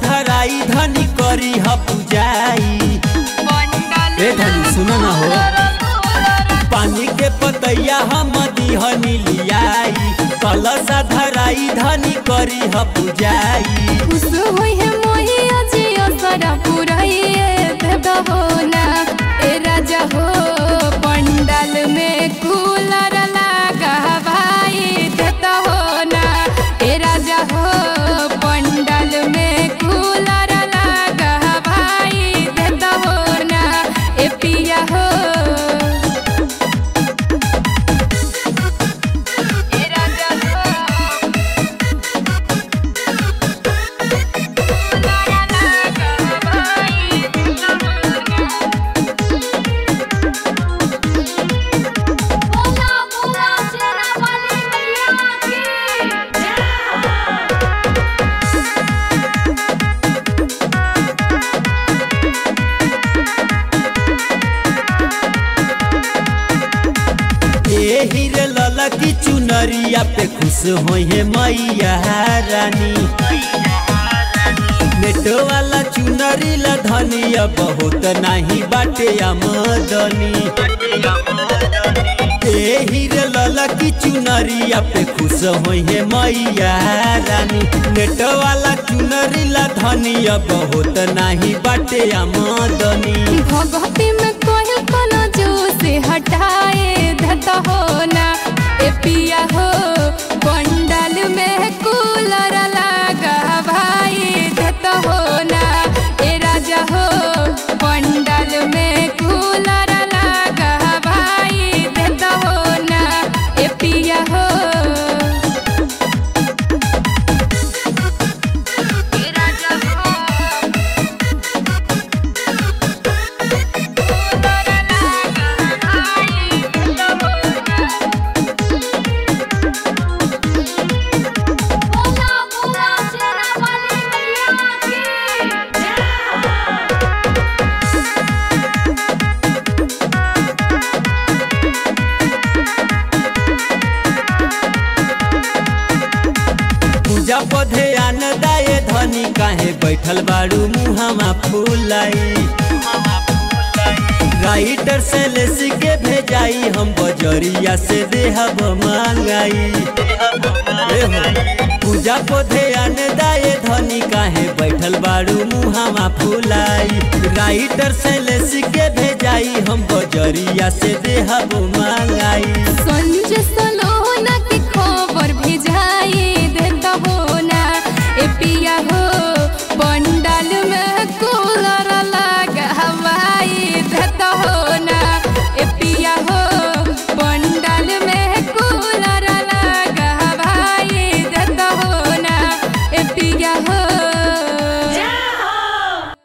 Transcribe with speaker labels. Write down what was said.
Speaker 1: धराई धनी करी ह पूजाई ए धनी सुन न हो पानी के पतैया हम दिहनी लियाई कलसा धराई धनी करी ह पूजाई
Speaker 2: खुश होई है मोही अजियो सारा पुराइए देदा हो ना ए राजा हो पंडाल में कूलर लगा भाई देदा हो ना ए राजा हो पंडाल में कूलर लगा भाई देदा हो ना ए पिया हो ए राजा हो बोला बोला शेरा वाली मैया की
Speaker 1: ए हीरे लला की चुनरिया पे खुश होई है मैया रानी नेटो वाला चुनरी ला धनिया बहुत नाही बाटे आमदनी ए हीरे लला की चुनरिया पे खुश होई है मैया रानी नेटो वाला चुनरी ला धनिया बहुत नाही बाटे आमदनी
Speaker 2: भगवती में कोई कोनो जो से हटाए धत हो ना ए पिया हो पंडाल में कूलर लगा भाई धत हो ना ए राजा हो पंडाल में कूलर लगा भाई धत हो ना ए पिया हो ए राजा हो बोला बोला शेरा वाली मैया की
Speaker 1: पूजा पधे आन दाए धनी काहे बैठल बाड़ू मुहामा फूलाई राइटर से लेसी के भेजाई हम बजरिया से देहब मांगाई ए हो, पूजा पधे आन दाए धनी काहे बैठल बाड़ू मुहामा फूलाई राइटर से लेसी के भेजाई हम बजरिया से देहब मांगाई